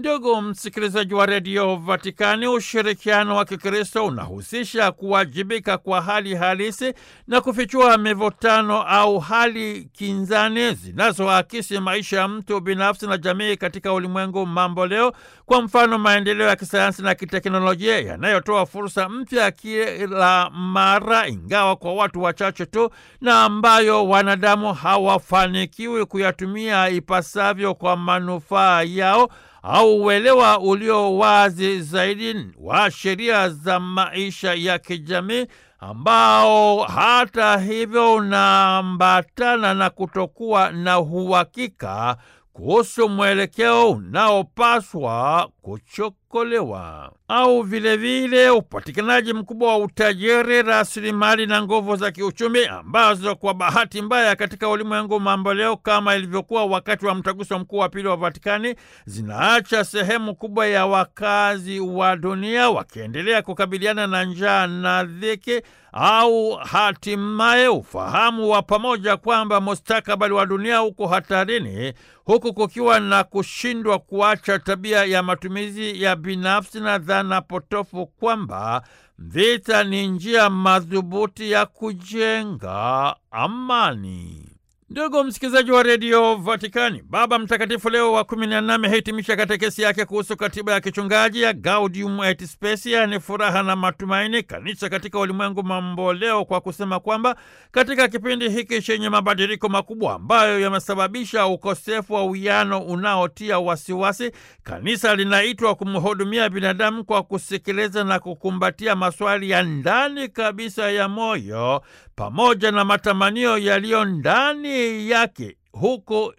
Ndugu msikilizaji wa redio Vatikani, ushirikiano wa Kikristo unahusisha kuwajibika kwa hali halisi na kufichua mivutano au hali kinzani zinazoakisi maisha ya mtu binafsi na jamii katika ulimwengu mambo leo. Kwa mfano, maendeleo ya kisayansi na kiteknolojia yanayotoa fursa mpya kila mara, ingawa kwa watu wachache tu, na ambayo wanadamu hawafanikiwi kuyatumia ipasavyo kwa manufaa yao au uelewa ulio wazi zaidi wa sheria za maisha ya kijamii ambao hata hivyo unaambatana na kutokuwa na uhakika kuhusu mwelekeo unaopaswa kuchokolewa au vilevile upatikanaji mkubwa wa utajiri, rasilimali na nguvu za kiuchumi ambazo kwa bahati mbaya katika ulimwengu mambo leo, kama ilivyokuwa wakati wa mtaguso mkuu wa pili wa Vatikani, zinaacha sehemu kubwa ya wakazi wa dunia wakiendelea kukabiliana na njaa na dhiki au hatimaye ufahamu wa pamoja kwamba mustakabali wa dunia uko hatarini, huku kukiwa na kushindwa kuacha tabia ya matumizi ya binafsi na dhana potofu kwamba vita ni njia madhubuti ya kujenga amani. Ndugu msikilizaji wa redio Vatikani, Baba Mtakatifu Leo wa kumi na nne amehitimisha katekesi yake kuhusu katiba ya kichungaji ya Gaudium et Spes, yaani furaha na matumaini, kanisa katika ulimwengu mambo leo, kwa kusema kwamba katika kipindi hiki chenye mabadiliko makubwa ambayo yamesababisha ukosefu wa uwiano unaotia wasiwasi, kanisa linaitwa kumhudumia binadamu kwa kusikiliza na kukumbatia maswali ya ndani kabisa ya moyo pamoja na matamanio yaliyo ndani yake huku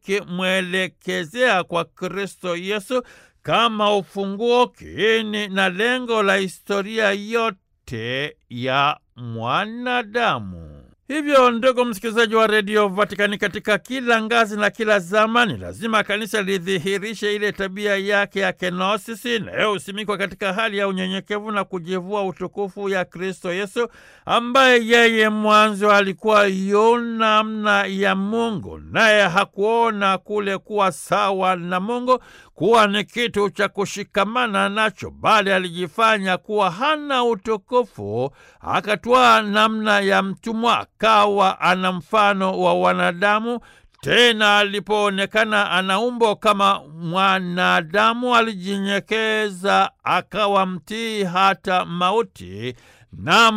likimwelekezea kwa Kristo Yesu kama ufunguo, kiini na lengo la historia yote ya mwanadamu. Hivyo ndugu msikilizaji wa redio Vatikani, katika kila ngazi na kila zamani, lazima kanisa lidhihirishe ile tabia yake ya kenosisi inayosimikwa katika hali ya unyenyekevu na kujivua utukufu ya Kristo Yesu, ambaye yeye mwanzo alikuwa yu namna ya Mungu, naye hakuona kule kuwa sawa na Mungu kuwa ni kitu cha kushikamana nacho, bali alijifanya kuwa hana utukufu, akatwaa namna ya mtumwa, akawa ana mfano wa wanadamu. Tena alipoonekana ana umbo kama mwanadamu, alijinyenyekeza, akawa mtii hata mauti, na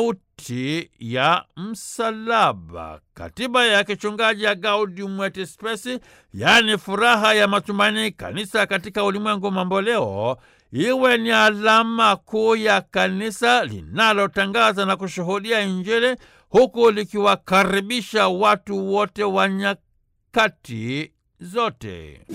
mauti ya msalaba. Katiba ya kichungaji ya Gaudium et Spes, yaani furaha ya matumaini, kanisa katika ulimwengu mamboleo, iwe ni alama kuu ya kanisa linalotangaza na kushuhudia Injili, huku likiwakaribisha watu wote wa nyakati zote.